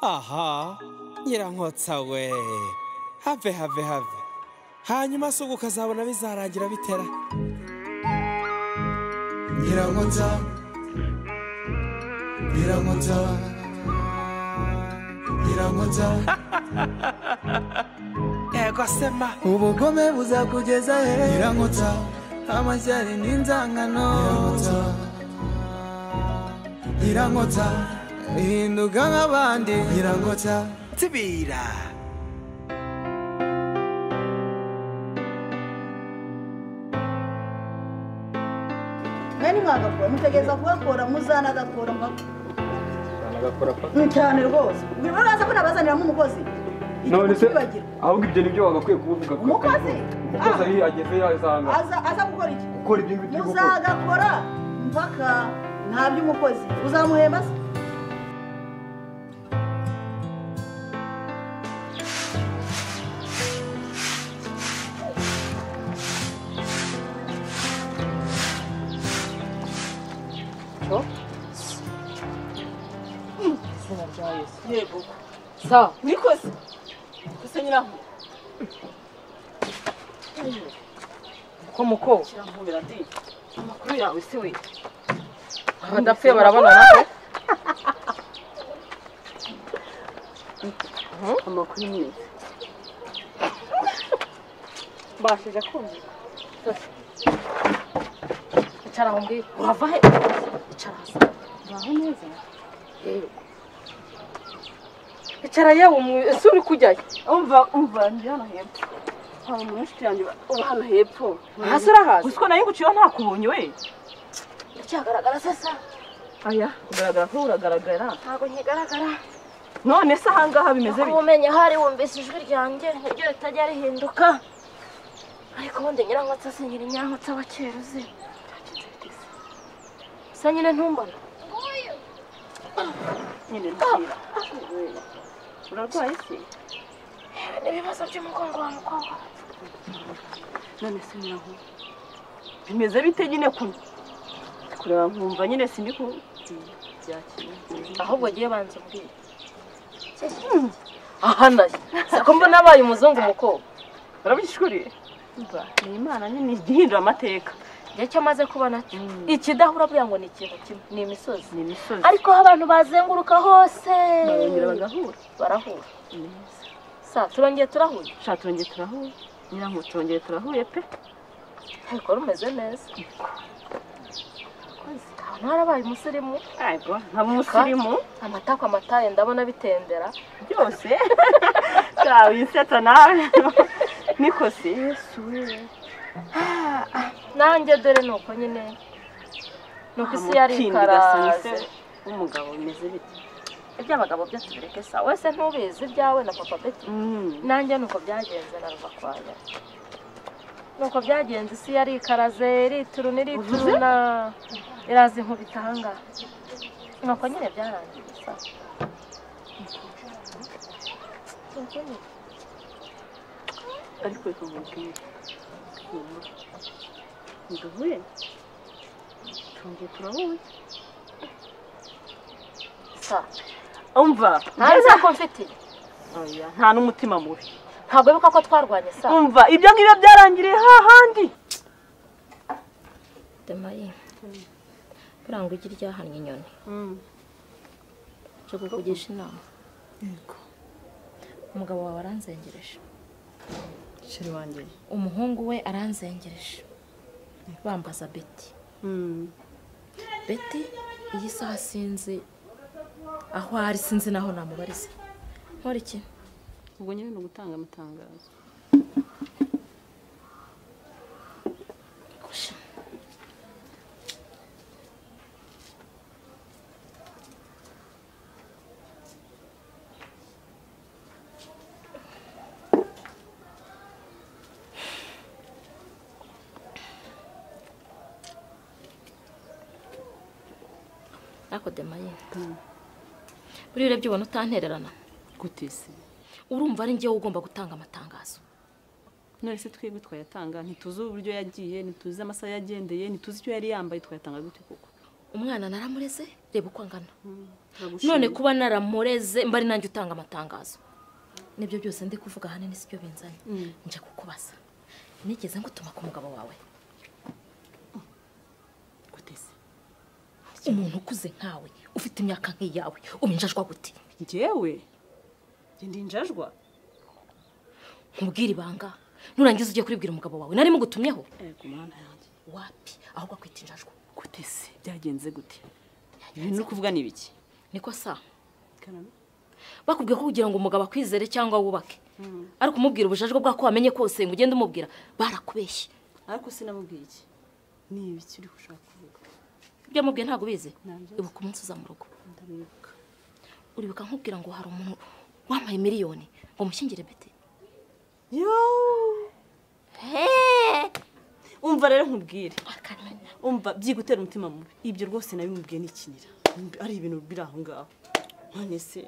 aha nyirankotsa we have have have hanyuma se ubu ukazabona bizarangira bitera nyirankotsa nyirankotsa nyirankotsa yego sema ubugome buzakugeza he nyirankotsa amashyari n'inzangano nyirankotsa nyirankotsa hinduka nk'abandi nyirankotsa tibira mwene mwagakora mutegereza kugakora muzana agakora cyane rwose ubwo uraza ko nabazaniramo umukozi none se Ikibagira. ahubwo ibyo nibyo wagakwiye kubivuga kuko- Umukozi? umukozi aho Ah. ageze yasanga aza aza gukora iki gukora ibyo ngibyo byo gukora muzagakora mpaka nta by'umukozi uzamuhemba se yego sawa urikoze gusa nyiraho ko muko kiramubira ndi amakuru yawe se we abadapfuye barabonana amakuru ni meza mbashije kumva icara aho mbwira urava he icara hasi uraho neza yego icara yewe umwe- ese uri kujyayo umva umva ndi hano hepfo hari umuntu w'inshuti yanjye uba hano hepfo hasi urahazi uziko nayo nguciyeho ntakubonye we uracyagaragara sasa aya ugaragara ko uragaragara ntabwo nkigaragara none se ahangaha bimeze bite ubumenyi ahari wumvise ijwi ryanjye niryo ritajya rihinduka ariko ubundi nyirankotsa se nyiri nyankotsa wa kera uzi se nyine ntumbona nyine ntira urarwaye se n'ibibazo by'umugongo wa mukobwa none se nyiraho bimeze bite nyine kuno Ndi kureba nkumva nyine sindi ku byakira ahubwo ugiye banza umbwire ahanaye siko mbona abaye umuzungu mukobwa urabishuriye ni imana nyine igihindura amateka igihe cyo maze kubona cyo ikidahura buriya ngo ni ikintu kimwe ni imisozi ni imisozi ariko aho abantu bazenguruka hose barongera bagahura barahura sa turongeye turahura sha turongeye turahuye nyiraho turongeye turahuye pe ariko rumeze neza Kozi, ahantu harabaye umusirimu ayiwa nkaba umusirimu amatako amataye ndabona bitendera byose sha wisetsa nawe niko se yesu we nanjye dore ni uko nyine ni uko isi yari ikaraze umugabo bimeze bite iby'abagabo byo tubireke sa wese ntubizi ibyawe na papa beti nanjye ni uko byagenze na ruva kwaya ni uko byagenze isi yari ikaraze irituruna irituruna iraza inkubita ahangaha ni uko nyine byarangiye sa Ni uko nyine. ariko reka nkubwire mama nduhuye turongeye turahuye sa umva ntazi ko mfitiye Oya, nta n'umutima mubi ntabwo wibuka ko twarwanye sa umva ibyo ngibyo byarangiriye hahandi demaye buranga ujya iryahannye inyoni cyo kukugisha inama umugabo wawe aranzengereje sheri wanjye umuhungu we aranzengereje bambaza beti beti iyi saha sinzi aho ari sinzi naho namubariza nkora iki ubwo nyine ni ugutanga amatangazo ariko demaye buriya urebye ubona utantererana gute se urumva ari njyewe ugomba gutanga amatangazo none se twebwe twayatanga ntituzi uburyo yagiye ntituzi amasaha yagendeye ntituzi icyo yari yambaye twayatanga gute koko umwana naramureze reba uko angana none none kuba naramureze mba ari nanjye utanga amatangazo nibyo byose ndi kuvuga ahanini sibyo binzanye nje kukubaza nigeze ngutuma ku mugabo wawe kutese umuntu ukuze nkawe ufite imyaka nk'iyawe ubinjajwa gute njyewe njye ndi njajwa nkubwire ibanga nurangiza ujye kuribwira umugabo wawe narimo gutumyeho ku mwana yanjye wapi ahubwo akwita injajwa kutese byagenze gute ibintu uri kuvuga ni ibiki niko sa bakubwiye ko kugira ngo umugabo akwizere cyangwa wubake ariko umubwira ubujajwa bwako wamenye kose ngo ugende umubwira barakubeshye ariko sinamubwiye iki ni ibiki uri gushaka kuvuga ibyo yamubwiye ntabwo ubizi Ntabyo. ibuka umunsi uza mu rugo ndabibuka uribuka nkubwira ngo hari umuntu wampaye miliyoni ngo mushyingire bete yo umva rero nkubwire umva byigutera umutima mubi ibyo rwose nabimubwiye n'ikinira ari ibintu biri aho ngaho none se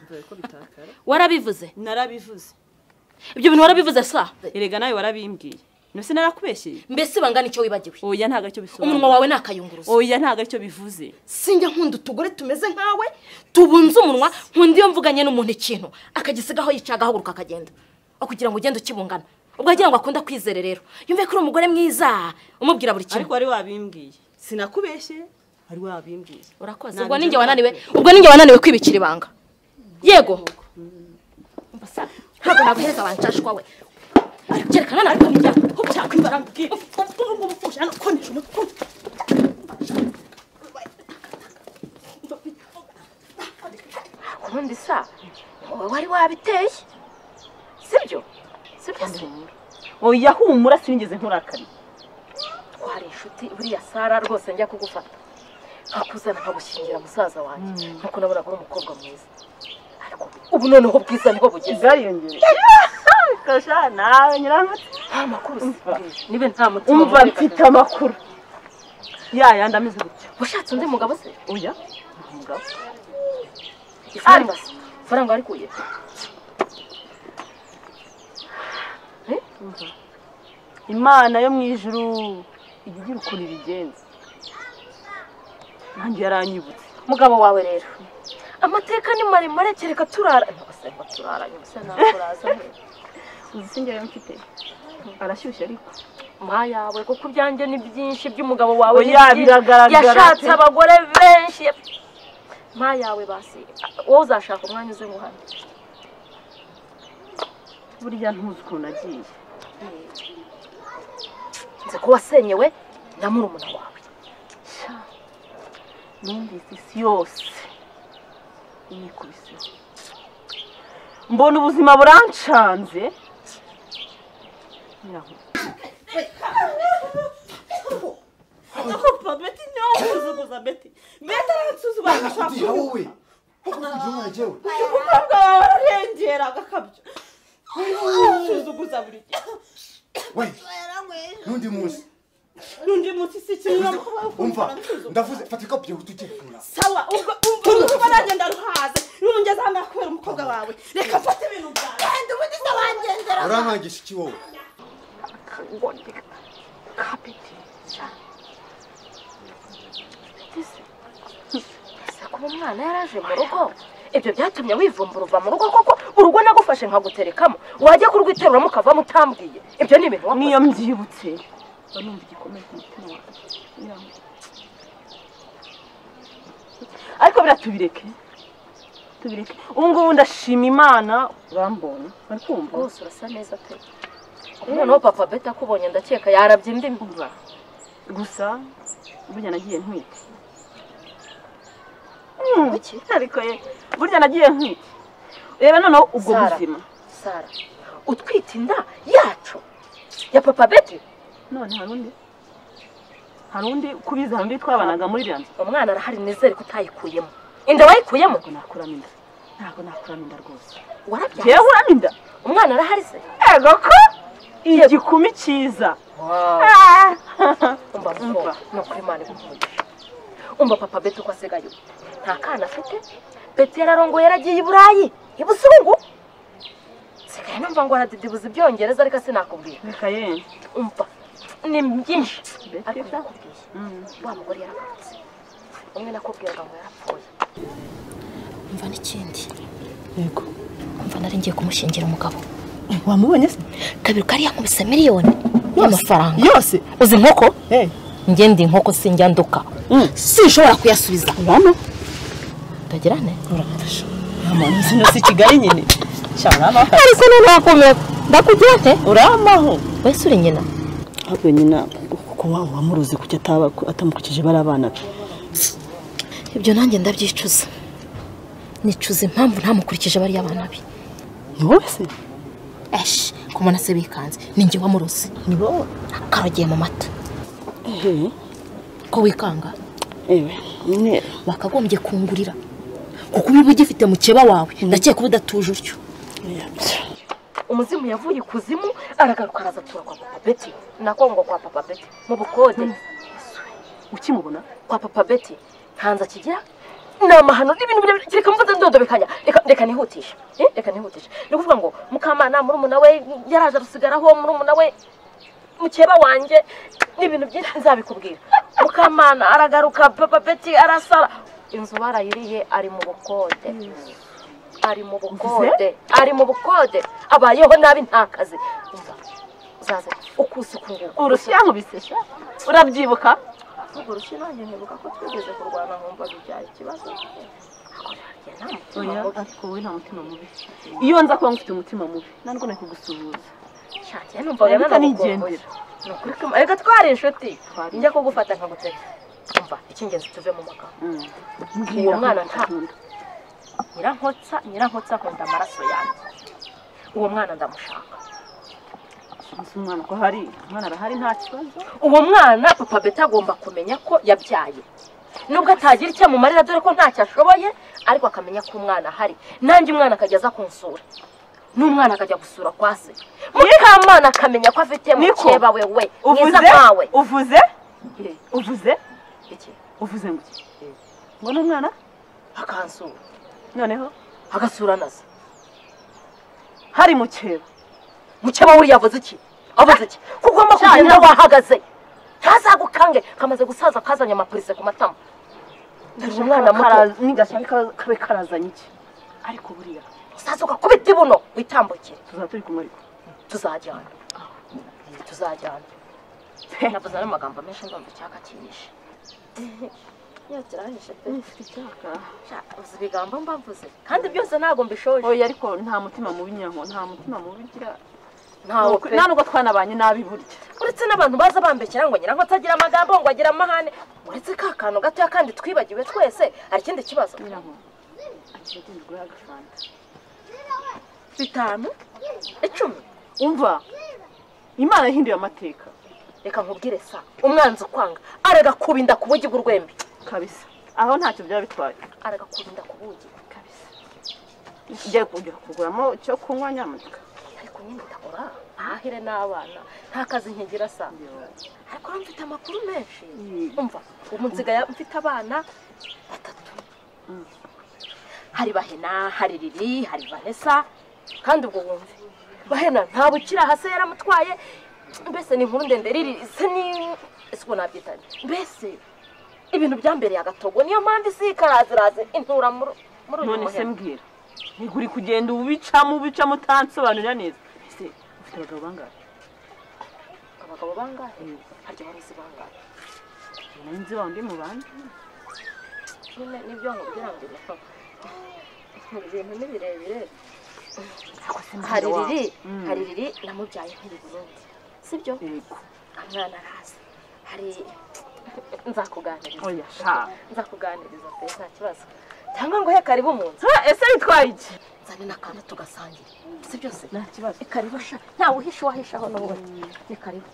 mvuye ko bitakara warabivuze narabivuze ibyo bintu warabivuze sa erega nawe warabimbwiye nose narakubeshyeye mbese bangana icyo wibagiwe oya ntabwo aricyo bisobanura umunwa wawe ni akayunguruzo oya ntabwo aricyo bivuze sinjya nkunda utugore tumeze nkawe tubunze umunwa nkunda iyo mvuganye n'umuntu ikintu akagisigaho yicaye agahaguruka akagenda aho kugira ngo ugende ukibungana ubwo agira ngo akunda kwizere rero yumve ko uri umugore mwiza umubwira buri ariko kintu wari wabimbwiye sinakubeshye wari wabimbwiye urakoze Ntabwo ubwo ninjye njya wananiwe kubeshya. ubwo ninjye wananiwe kwibikira ibanga yego Umva sa, ntabwo naguhereza abancashwa we bari kubyerekana ntabwo byakwibaranga ubundi sa wowe wari wabiteye sibyo sibyo se oya humura sinigeze nkurakari twari inshuti buriya sara rwose njya kugufata nkakuzana nkagushyingira musaza wanjye nk'uko nabonaga uri umukobwa mwiza ariko ubu noneho ubwiza nibwo bugeze bwariyongera kasha nawe nyiramutse nta makuru usigaye nibe nta mutima umva mubi mfite amakuru ya yandi ameze gutya washatse undi mugabo se oya nta mugabo ifaranga se ifaranga warikuye imana yo mu ijuru ijya igira ukuntu ibigenza nanjye yaranyibutse mugabo wawe rero amateka ni maremare kereka turara ntabwo se ngo turara nyuma se ntabwo turaza he uzi se njyewe mfite arashyushye ariko ma yawe kuko ibyanjye ni byinshi by'umugabo wawe ni Oya, byinshi. biragaragara yashatse pe. abagore benshi ma yawe basi wowe uzashaka umwanya uze guhana burya ntuzi ukuntu agiye nzi ko wasenyewe na murumuna wawe numvise isi yose inyikubiseho mbona ubuzima burancanze Ndiha wowe kuko kugira umwana jyewe we n'undi munsi n'undi munsi si kimwe umva ndavuze fata ikapu byawe tujye sawa ubwo ubwo ubwo nanjye ndaruhaze nungeze hano kubera umukobwa wawe reka mfate ibintu byawe kandi ubundi se wangendera urankangisha iki wowe ese kuba umwana yaraje mu rugo ibyo byatumye wivumbura uva mu rugo koko urugo nagufashe nkaguterekamo wajya kurwiterura mukavamo utambwiye ibyo ni ibintu wakoze niyo mbyibutse mba numva igikomeye ku mutima wanjye Nyiramu. ariko buriya tubireke tubireke ubu ngubu ndashima imana urambona bari kumva rwose urasa neza pe noneho papa beta akubonye ndakeka yarabye indi mbuga gusa burya nagiye ntwite Kuki? ariko ye burya nagiye ntwite reba noneho ubwo Sara. buzima sara utwite inda yacu ya papa beti none hari undi hari undi kubizi hari undi twabanaga muri iriya nzu umwana arahari nizere ko utayikuyemo inda wayikuyemo ntabwo nakuramo inda ntabwo nakuramo inda rwose warabyaye ngewe uramo inda umwana arahari se ego ko igikumi cyiza Ah! umva Umva. umva ni ukuri imana igukunda umva papa beti uko asigaye ubu nta kana afite beti yararongoye yaragiye i burayi i busungu sigaye numva ngo aradidibuza ibyongereza ariko sinakubwira reka ye umva ni byinshi Beti. ariko ndakubwiye wa mugore yaragarutse umwe nakubwiraga ngo yarapfuye umva n'ikindi yego umva nari ngiye kumushingira umugabo wamubonye se kabiri kariya nkubise miliyoni y'amafaranga yose uzi inkoko Eh. njye ndi inkoko sinjya nduka Mm. sinshobora kuyasubiza urano ndagira ne urafasha ahantu zino si kigali nyine sha uramaho ariko noneho akomeye ndakugira nte uramaho wese uri nyina ahubwo nyina kuko waba wamuruzi kuki ataba atamukurikije bari abana be ibyo nanjye ndabyicuza nicuza impamvu ntamukurikije bariya bana be ni wowe se eshi kumubona se bikanze ninjye wamuruzi ni wowe karogiye mu mata ehe ko wikanga ewe nyine bakagombye kungurira kuko uba ugifite mukeba wawe ndakeka uba udatuje utyo umuzimu yavuye ikuzimu aragaruka araza atura kwa papa beti nako ngo kwa papa beti mu bukode ukimubona kwa papa beti ntanze akigira ni amahano n'ibintu birebire reka mvuze ndodobekanya reka reka nihutisha Eh, reka nihutisha ni ukuvuga ngo mukamana murumuna we yaraje arasigaraho murumuna we mukeba wanjye n'ibintu byinshi nzabikubwira mukamana aragaruka papa beti arasara inzu barayiriye ari mu bukode ari mu bukode ari mu bukode abayeho nabi nta kazi umva uzaze ukusi kunguka urushyi yankubise sha urabyibuka ahubwo urushyi nanjye nkibuka ko twigeze kurwana nkumva bijyanye ikibazo Ariko nanjye nta oya ariko mutima mubi. wowe nta mutima mubi iyo nza kuba mfite umutima mubi ntabwo nari kugusuhuza Sha, njye numvaga Reka nigendere. nanagukumbuye. Ni ukuri ko- reka twari inshuti njya kugufata nkagutereta umva icy'ingenzi tuve mu magambo uwo mwana nta nyirankotsa nyirankotsa akunda amaraso yanjye uwo mwana ndamushaka nzi umwana ko hari umwana arahari nta kibazo uwo mwana papa beta agomba kumenya ko yabyaye nubwo atagira icyo amumarira dore ko ntacyo ashoboye ariko akamenya ko umwana ahari nanjye umwana akajya aza kunsura n'umwana akajya gusura kwa se mukamana akamenya ko afite Niko. mukeba we we mwiza uvuze nkawe uvuze uvuze Iki? uvuze ngo iki ngo n'umwana akansura noneho agasura na se hari mukeba mukeba we yavuze iki avuze iki kuko ugomba Cyane. kugenda wahagaze ntazagukange kamaze gusaza kazanye amapolisi ku matama dore umwana muto Karaza- nigashaka ka- kabe karazanye iki ariko buriya usaza ugakubita ibuno witambukire tuzaba turi kumwe ariko tuzajyana tuzajyana navuze n'amagambo menshi ndumva icyaka kinyishe iyo kirahishe pe icyaka Sha, uzi ibigambo mba mvuze kandi byose ntabwo mbishoje oya ariko nta mutima mubi nyanko nta mutima mubi ugira ntawo pe nta nubwo twanabanye nabi burya uretse n'abantu baza bambekera ngo nyirango atagira amagambo ngo agira amahane uretse ka kantu gatoya kandi twibagiwe twese hari ikindi kibazo nyiranko akira agenderwaho agafanta bitanu icumi umva imana yahinduye amateka reka nkubwire sa umwanzi ukwanga arega kubinda ku bugi bw'urwembe kabisa aho ntacyo byaba bitwaye arega kubinda ku bugi kabisa njya kujya kuguramo icyo kunywa nyamuneka ariko nyine ndakora ahahire n'abana nta kazi nkigira sa ariko urumva mfite amakuru menshi umva ubu nsigaye mfite abana batatu hari bahena hari riri hari vanessa kandi ubwo wumve bahena nta bukira hasi yaramutwaye mbese ni inkuru ndende riri se ni ese uko nabyitanye mbese ibintu byambereye agatogo niyo mpamvu isi karaziraze intura muri muri uyu none se muheno mbwira nigura uri kugenda ubicamo ubicamo utansobanurira neza ese ufite abagabo bangahe abagabo bangahe harya abarozi bangahe nari nzi wa undi mu bandi nyine nibyo nkubwira ngo ibintu ibintu ni birebire hari riri hari riri namubyaye nkiri burundi sibyo yego umwana araza hari nzakuganiriza oya sha nzakuganiriza pe nta kibazo cyangwa ngo he karibu mu nzu Ha, ese bitwaye iki nzane n'akantu tugasangira si byose nta kibazo ikaribu sha ntawe uhisha uwahishaho n'ubundi ni karibu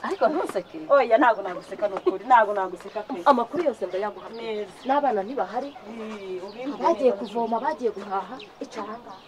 ariko ntuseke oya ntabwo naguseka ni ukuri ntabwo naguseka pe amakuru yose ndayaguha pe. neza n'abana ntibahari bagiye kuvoma bagiye guhaha icara ngaha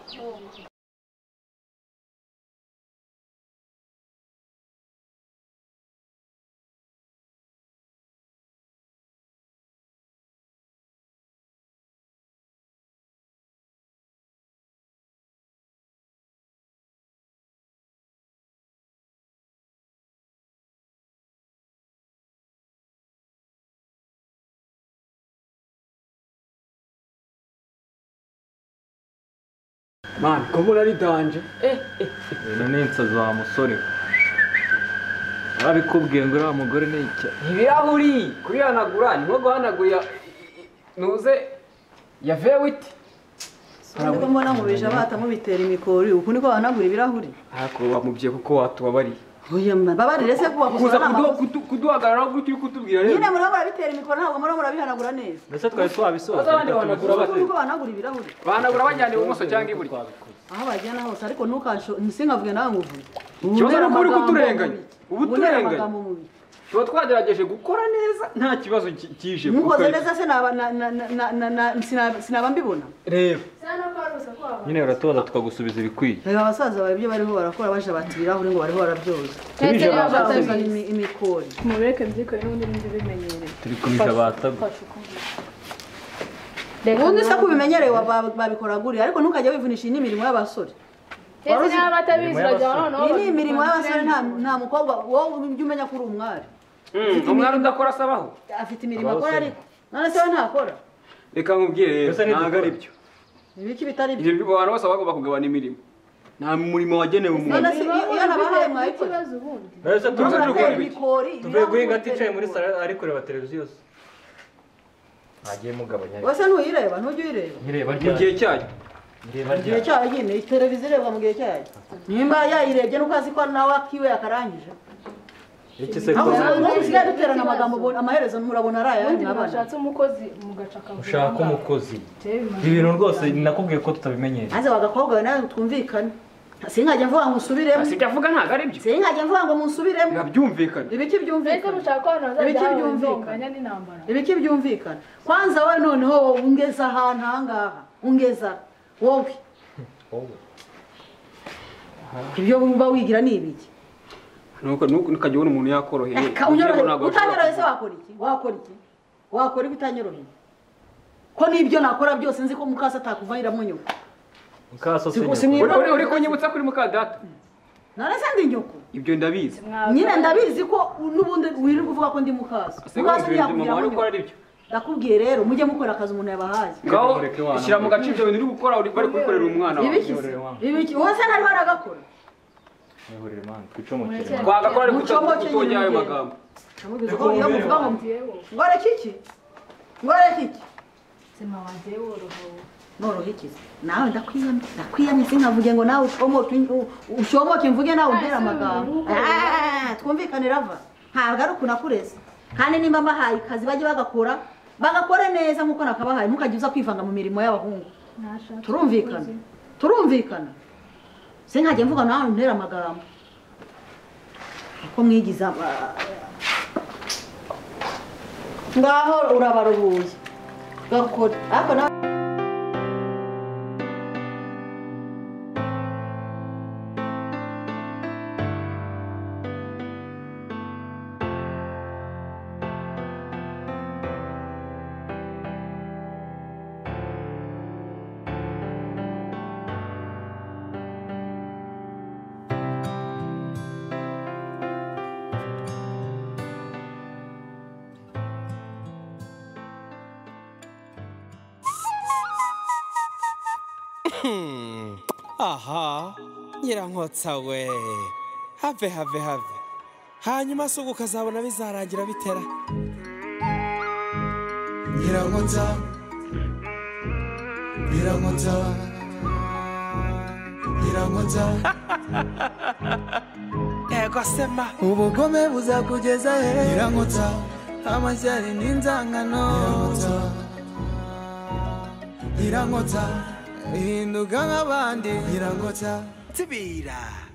mani kuba uraridanje ibintu ni insazi wa musore arabikubwiye ngo uriya mugore ni icya ibirahuri kubihanagura ni nko guhanagurira ntuze ya vewiti nubwo mbona mubije abata mubitera imikori uku niko bahanagura ibirahuri ariko wamubwiye kuko watubabariye oya mbabarire se kuba kuza gusura kudu- n'amakosa kudu- kuduhagararaho gutyo uri kutubwira rero nyine muraba murabitera imikoro ntabwo muraba murabihanagura neza mbese twari twabisoza Baza abandi bahanagura kuko bate niko bahanagura ibirahuri bahanagura bajyana ibumoso cyangwa iburyo aho bagenda hose ariko ntukasho sinkavuge nawe mubi Ikibazo ni uko uri kuturenganya. Uba uturenganya. tuba twagerageje gukora neza nta kibazo ki- kije ntukoze kuko- neza se naba- na- na- na- na- na- na- sinaba- sinaba mbibona rero nyine uratubaza tukagusubiza ibikwiye reba abasaza bawe ibyo bariho barakora baje bata ibirahuri ngo bariho barabyoza tubije Bazana batabizi imi- imikori mureke mbyikore n'ubundi mbimenyereye turi kubije batabizi fasha ukumva ubundi se kubimenyereye babikora guri ariko ntukajya wivunisha iyi ni imirimo y'abasore ndetse niba batabizi bajya noneho iyi ni imirimo y'abasore nta nta mukobwa wowe ujya umenya ko uri umwari Mm, umwari udakora asabaho afite imirimo akora ariko none se we ntakora reka nkubwire rero Mbese ntidukora. ntabwo ari byo ibiki bitari byo ibyo byo abantu bose bagomba kugabana imirimo nta murimo wagenewe umuntu none se iyo iyo nabahaye mwayikora ikibazo ubundi mbese Tuvuze tuvuze gukora muratera ibiki? imikori tuvuye ibirahuri guhinga mutera aticaye muri imikori. salo ari kureba televiziyo yose ntagiye mugabanya ariko. wese ntuyireba ntujya uyireba nkireba mu gihe ryari cyayo nkireba igihe ryari cyayo nyine televiziyo irebwa mu gihe cyayo nimba yayirebye nuko azi ko nawe akiwe yakarangije iki se aho kuza usanga umuntu usigaye duterana amagambo ubona- amaherezo murabona ari ayandi ubundi n'abana mwashatse umukozi mugacakagura ushaka umukozi Tewe imana. ibintu rwose nakubwiye ko tutabimenyera maze abagakobwa we nawe twumvikane sinkajya mvuga ngo musubiremo si ibyo avuga ntabwo ari byo sinkajya mvuga ngo musubiremo ntibyumvikane ibiki mbese byumvikana mushaka ko abantu Ibiki bazajya hawe byumvikana. inzonganya n'intambara ibiki byumvikana kwanza wowe noneho wowe ungeza ahantu ahangaha ungeza wowe ibyo uba wigira ni ibiki nuko nuko- ntukajya ubona umuntu yakoroheye Eka, unyoroheye. utanyoroheye se wakora iki wakora iki wakora iki utanyoroheye ko n'ibyo nakora byose nzi ko mukasa atakuvanira mu nyoko mukaso Si- si sinyoko mwiba- Uri- uri- uri kunyibutsa kuri mukadata narese ndi nyoko ibyo ndabizi nyine ndabizi ko n'ubundi wirirwa uvuga ko ndi mukasa mukasa sinkumvira ibyo mama ntiyakubwira ari mu nyoko gukora ari byo ndakubwiye rero mujye mukora akazi umuntu yabahaye ngaho Mureke wana. shyira mu gace ibyo bintu uri gukora uri- bari kubikorera umwana wawe ibiki se ibiki wowe se nari waragakora mwihurire mani twicomokere mani. twagakora ariko Mucomoke tutongera ayo nyine. magambo namubwiza ko iyo muvuga ngo ngore kiki ngore kiki ubuzima wanjye worohewe noroha iki se? nawe ndakwiyamye ndakwiyamye sinkavuge ngo nawe ushomoke u- u- ushomoke mvuge nawe umbere amagambo Ah, twumvikane rava ntabwo ari uku nakureze kandi nimba mbahaye akazi bajye bagakora bagakore neza nk'uko nakabahaye ntukajya uza kwivanga mu mirimo y'abahungu nashaka turumvikana umukozi. turumvikana sinkajya mvuga nawe ntera amagambo uko mwigiza aba- ngaho urabaruhuye gakora ariko nawe aha nyirankotsa we have have have hanyuma se ubwo ukazabona bizarangira bitera Nyirankota Nyirankota Nyirankota ego sema ubugome buzakugeza he Nyirankota amashyari n'inzangano Nyirankota Nyirankota uhinduka nk'abandi Nyirankota tibira